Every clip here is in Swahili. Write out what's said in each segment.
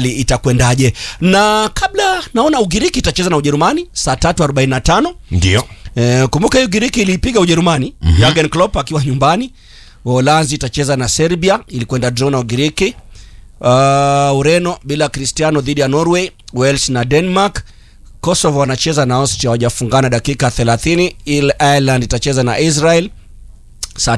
hali itakwendaje. Na kabla naona Ugiriki itacheza na Ujerumani saa 3:45. Ndio. E, kumbuka hiyo Ugiriki ilipiga Ujerumani mm-hmm. Jurgen Klopp akiwa nyumbani. Uholanzi itacheza na Serbia, ilikwenda draw na Ugiriki. Uh, Ureno bila Cristiano dhidi ya Norway, Wales na Denmark. Kosovo wanacheza na Austria, hawajafungana dakika 30. Il Ireland itacheza na Israel saa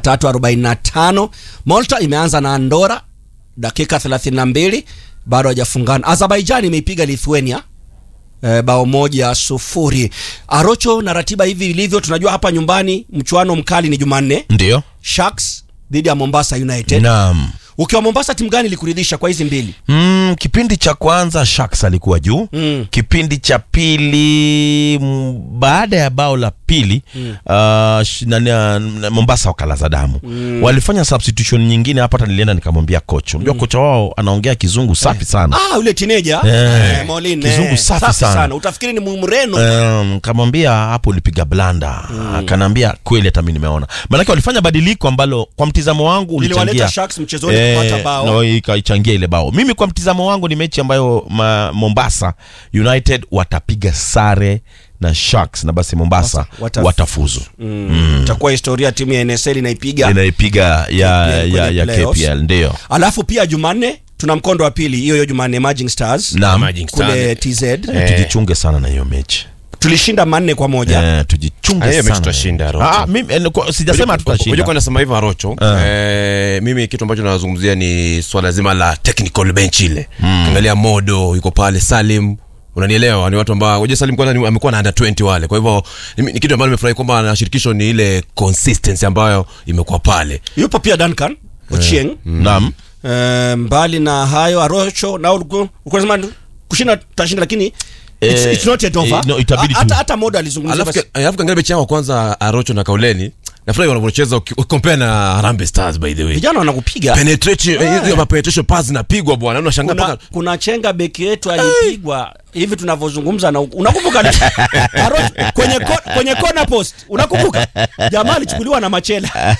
3:45. Malta imeanza na Andorra dakika 32, bado hawajafungana. Azerbaijan imeipiga Lithuania e, bao moja sufuri. Arocho na ratiba hivi ilivyo, tunajua hapa nyumbani mchuano mkali ni Jumanne, Ndio. Sharks dhidi ya Mombasa United. Naam. Ukiwa Mombasa, timu gani ilikuridhisha kwa hizi mbili? Mm, kipindi cha kwanza Sharks alikuwa juu Mm. kipindi cha pili m, baada ya bao la pili mm. uh, sh- nani, uh, Mombasa wakalaza damu mm. walifanya substitution nyingine hapa, hata nilienda nikamwambia kocha, unajua kocha wao anaongea kizungu safi sana Ah, yule teenager Eh, eh, Molin, kizungu eh, safi sana. Utafikiri ni Mreno. Um, kamwambia hapo ulipiga blanda mm. akanaambia kweli hata mimi nimeona maanake walifanya badiliko ambalo kwa mtizamo wangu Iliwaleta ulichangia Sharks mchezoni kupata bao. no, ikaichangia ile bao mimi kwa mtizamo wangu ni mechi ambayo ma, Mombasa United watapiga sare na Sharks na basi Mombasa Wata- watafuzu Mm. Itakuwa historia timu ya NSL inaipiga. inaipiga ya, KPL ya, kwenye ya playoffs. KPL ndio Alafu pia Jumanne tuna mkondo wa pili, hiyo hiyo Jumanne Emerging Stars Naam. Emerging Stars. kule TZ. Eh, tujichunge sana na hiyo mechi Tulishinda manne kwa moja. eh, tujichunge Ah, hiyo mechi sana tutashinda, Rocho. Ah, mimi, eh, kwa- sijasema Unajua kwa tutashinda nasema hivyo Arocho. Eh, mimi kitu ambacho nazungumzia ni swala zima la technical bench ile. Angalia Modo yuko pale, Salim unanielewa ni watu ambao unajua Salim kwanza ni- amekuwa na under 20 wale kwa hivyo ni, ni kitu ambacho nimefurahi kwamba na shirikisho ni ile consistency ambayo imekuwa pale Yupo pia Duncan Ochieng. naam Eh, mbali na hayo Arocho na ulikuwa unasema kushinda tutashinda lakini it's, Eh, it's not yet over. eh, no, itabidi Ha- hata tu- hata Modo alizungumzia alafu basi. ka- alafu kaangalia mechi yao kwanza Arocho na Kauleni nafurahi wanavyocheza uki- compare na Harambee Stars by the way Vijana wanakupiga. penetration eh, hizo penetration pass zinapigwa bwana unashangaa kuna, mpaka kuna chenga beki yetu alipigwa hivi tunavyozungumza na unakumbuka ni- Aro- kwenye ko, kwenye corner post unakumbuka jamaa alichukuliwa na machela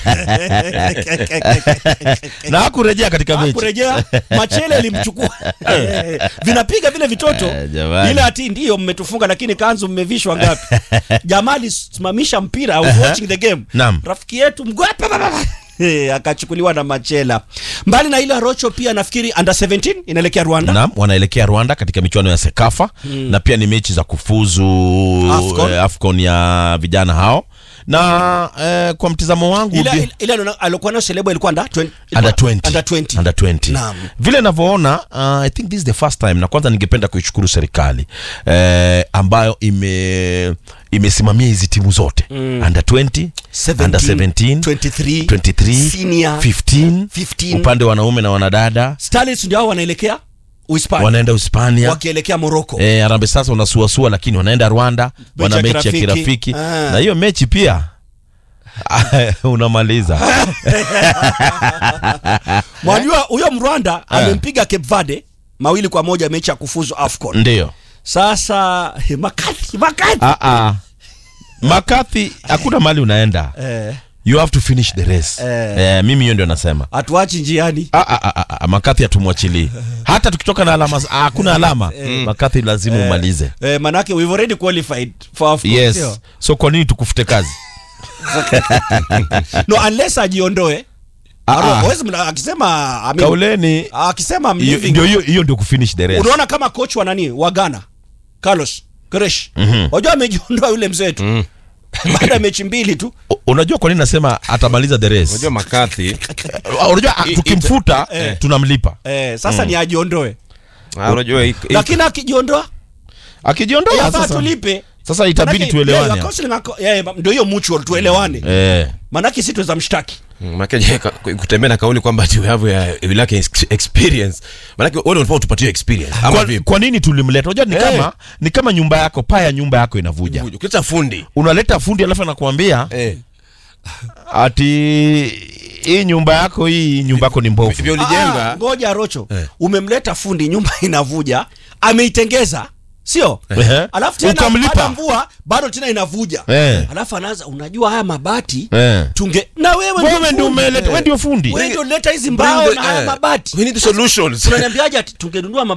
na hakurejea katika mechi kurejea machele ilimchukua vinapiga vile vitoto Eh, jamani. ile ati ndiyo mmetufunga lakini kanzu mmevishwa ngapi jamaa alisimamisha mpira I was watching the game Naam. rafiki yetu mgwapa Eh, akachukuliwa na machela mbali na ile Arocho pia nafikiri under 17 inaelekea Rwanda Naam, wanaelekea Rwanda katika michuano ya Sekafa na pia ni mechi za kufuzu Afcon. eh, Afcon ya vijana hao na eh, kwa mtizamo wangu ile vi- ile- ile alo- alokuwa nayo Selebo ilikuwa under 20 under 20 under 20 under 20 Naam. vile navyoona uh, i think this is the first time na kwanza ningependa kuishukuru serikali eh, ambayo ime imesimamia hizi timu zote under 20 17, under 17 23, 23 senior, 15 15. upande wa wanaume na wanadada Starlets ndio hao wanaelekea Uhispania wanaenda Hispania wakielekea Morocco Eh, Harambee Stars wanasuasua lakini wanaenda Rwanda wana ya mechi ya kirafiki. kirafiki Ah. na hiyo mechi pia unamaliza Mwajua huyo Mrwanda amempiga Cape Verde mawili kwa moja mechi ya kufuzu AFCON. ndio Sasa eh, Makathi Makathi ah, ah. Makathi hakuna mali unaenda eh, you have to finish the race Eh. eh, mimi hiyo ndio nasema atuachi njiani. Ah, ah, ah, ah, Makathi hatumwachilii hata tukitoka na alama ah, hakuna alama Makathi lazima umalize Eh, manake we've already qualified for AFCON. yes sio? so kwa nini tukufute kazi No unless ajiondoe. Ah, Aro- ah. huwezi mla- akisema I mean, kauleni akisema I'm hiyo- leaving. ndio hiyo hiyo ndio kufinish the race Unaona kama coach wa nani wa Ghana Carlos Gresh. Wajua amejiondoa yule mzee tu. Baada ya mechi mbili tu. U- unajua kwa nini nasema atamaliza the race unajua makathi Ah, unajua ah, I- tukimfuta tunamlipa Eh, sasa ni ajiondoe. ah, unajua hii- hii- Lakini akijiondoa akijiondoa yafaa sasa tulipe. sasa itabidi Manake, tuelewane yeah, counseling ako- yeah, ndio hiyo mutual tuelewane. eh Manake sisi tuweza mshtaki. Mm, Manake je, ka- kutembea na kauli kwamba ati we have a, we lack ex- experience manake wewe unafaa utupatie experience ama kwa, vipi kwa nini tulimleta unajua ni Eh. kama ni kama nyumba yako paa ya nyumba yako inavuja ukileta fundi unaleta fundi alafu anakuambia eh ati hii nyumba yako hii nyumba yako ni mbovu vivyo Ah, ulijenga ngoja Rocho. Eh. Umemleta fundi nyumba inavuja, ameitengeza. Sio? Ehe. Alafu tena Ukamlipa. baada ya mvua bado tena inavuja. Eh. Alafu anaanza unajua haya mabati Eh. tunge na wewe wewe ndio fundi. umeleta wewe ndio fundi Wewe ndio leta hizi Bring mbao the- na haya eh, mabati. we need the solutions Unaniambiaje ati tungenunua